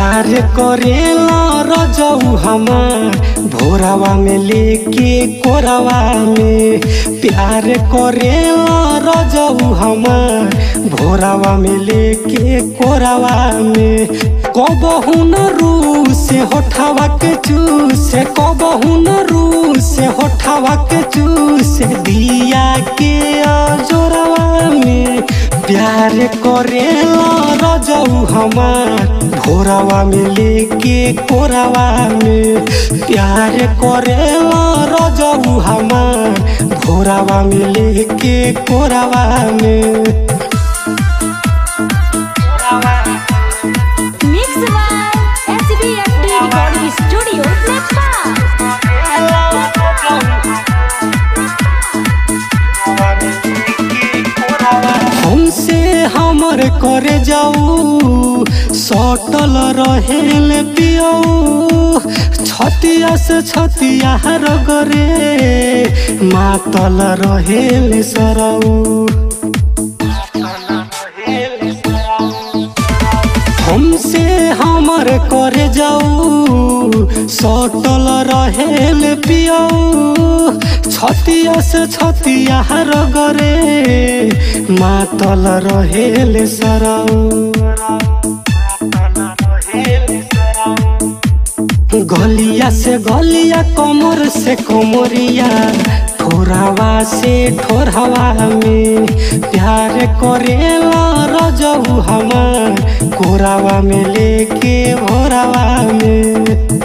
प्यार करेला रजऊ हमार भोरावा में लेके कोरावा में प्यार करेला रजऊ हमार भोरावा में लेके कोरावा में कबहू न रू से होठावा के चूस कबहू न रू से होठावा के चूस दिया के जोरावा में प्यार करेला रजऊ हमार भोरावा में लेके कोरावा में प्यार करेला रजऊ हमार भोरावा में लेके कोरावा में Mix by SBFD Recording Studio, Nepal. हमसे हमर करे जाऊ सटल रहेल पियऊ छतिया से छतिया रगरे मातल रहेल सरऊ हमसे हमर करे जाऊ सटल रहेल पियऊ छतिया से छतिया रगरे मातल रहेल सरऊ गलिया से गलिया कमर से कमरिया ठोरावा से ठोरहवा में प्यार करेला रजऊ हमार कोरावा में लेके भोरावा में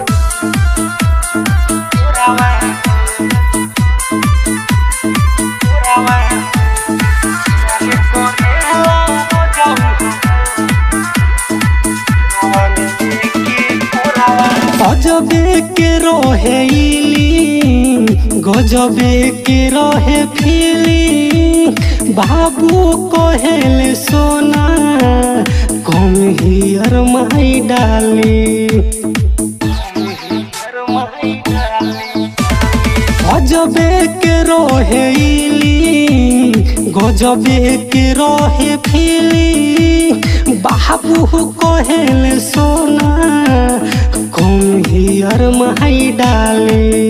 गजबे के रहे इली गजबे के रहे फीली बाबू कहेल सोना कम हियर माई डाली गजबे के रहे इली गजबे के रहे फीली बाबू कहेल सोना कम हियर माई डाली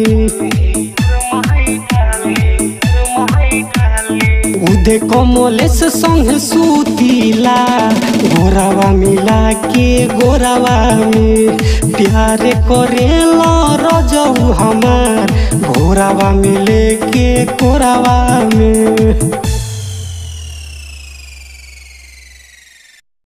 उदे कमलेश संग सुतीला गोरावा मिला के गोरावा में प्यार करेला रजऊ हमार भोरावा मिले के कोरावा में